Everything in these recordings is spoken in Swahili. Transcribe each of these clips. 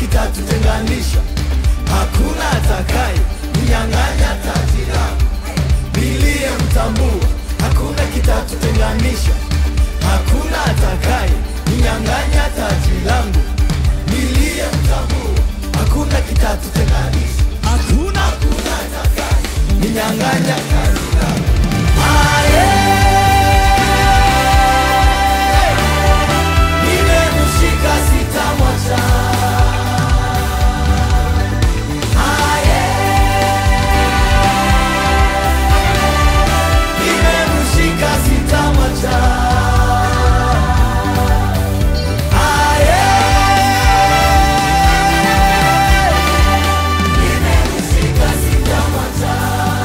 kitatutenganisha, hakuna atakaye mnyang'anya taji langu. Niliyemtambua, hakuna kitatutenganisha, hakuna atakaye mnyang'anya taji langu. Niliyemtambua, hakuna kitatutenganisha, hakuna hakuna atakaye mnyang'anya taji langu. Aye. Nimemshika sitamwacha. Aye. Nimemshika sitamwacha. Aye. Nimemshika sitamwacha.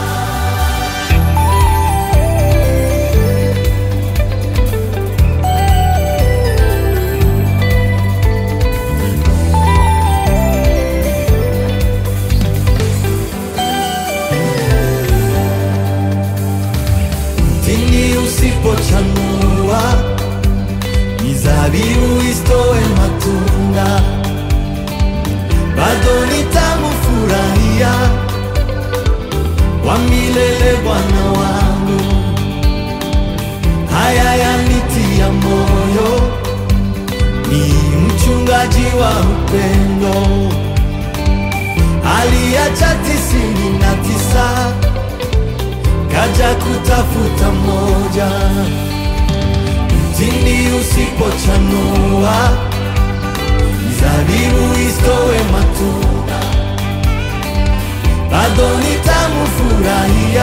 Mtini usipochanua, mizabibu isitoe matunda, bado nitamfurahia wa milele Bwana wangu. Haya yanitia moyo, ni mchungaji wa upendo, aliacha tisini na tisa kaja kutafuta moja. Mtini usipochanua, mizabibu isitoe matunda, bado nitamfurahia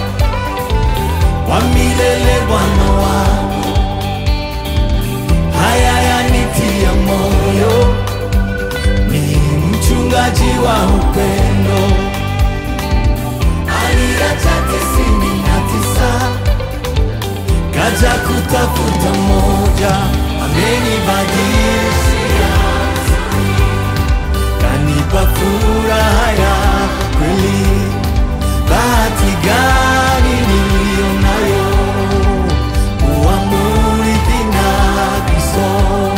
wa milele Bwana wangu. Haya yanitia moyo, ni mchungaji wa upendo aliacha tisini na tisa kaja kutafuta moja, amenibadilishia kanipa furaha ya kweli. Bahati gani niliyo nayo kuwa murithi na Kristo,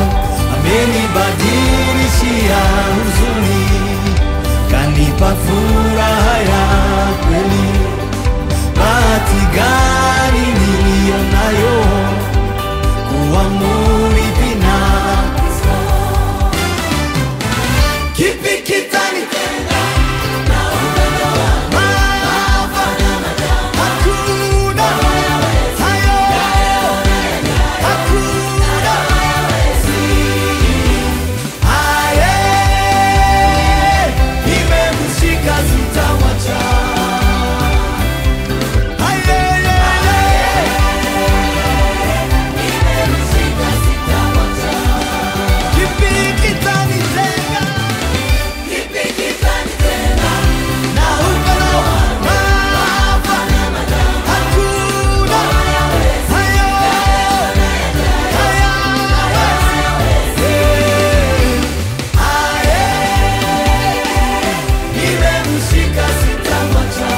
amenibadilishia huzuni kanipa furaha ya kweli. Bahati gani niliyo nayo kuwa murithi na Kristo. Kipi kitanitenga na upendo wako? Hakuna hayo, hakuna Aye, nimemshika sitamwacha. Aye, nimemshika sitamwacha. Kipi kitanitenga? Kipi kitanitenga na upendo wako? Hakuna hayo, nimemshika sitamwacha.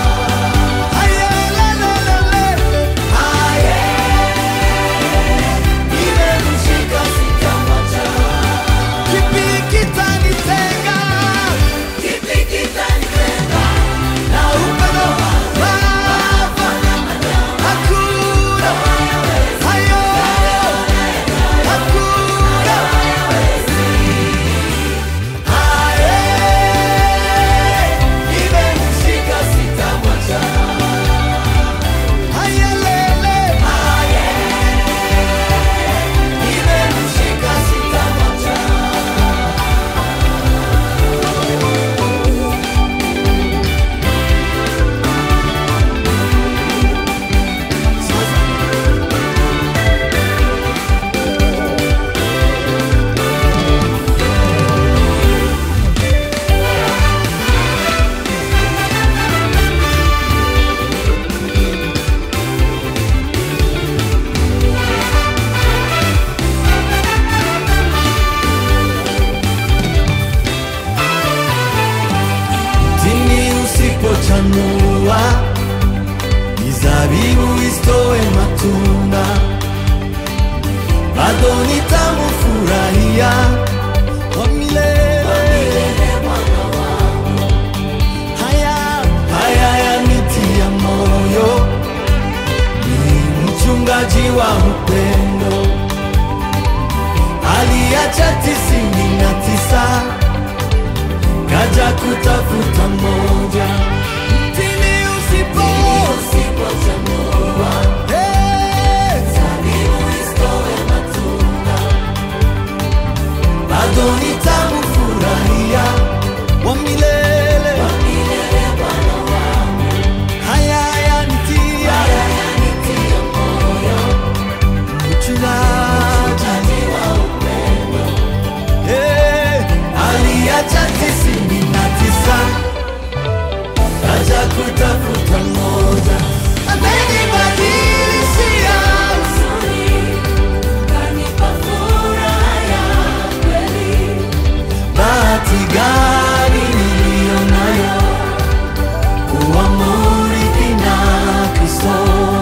Nimemshika sitamwacha. Kipi kitanitenga? Kipi kitanitenga na upendo wako? Hakuna hayo, hakuna Aye, nimemshika sitamwacha. Aye, lele. Nimemshika sitamwacha. Mtini usipochanua, mizabibu isitoe matunda, bado nitamfurahia kwa milele. kutafuta moja mtini usipo Hey! bado nitamfurahia wa milele haya yanitia mchungaji Eh, aliacha tisini na tisa kaja kutafuta moja amenibadilishia bahati gani niliyo nayo kuwa murithi na Kristo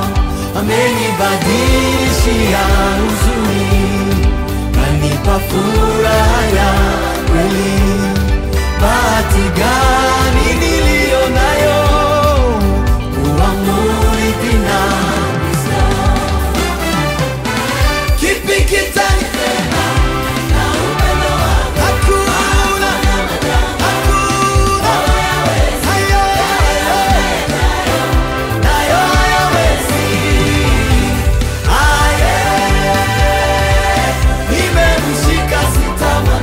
amenibadilishia huzuni kanipa furaha ya kweli bahati gani niliyo nayo kuwa murithi na Kristo kipi kitanipenda Hakuna, hakuna, hayo, nayo hayawezi. Aye, nimemshika sitama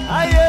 aye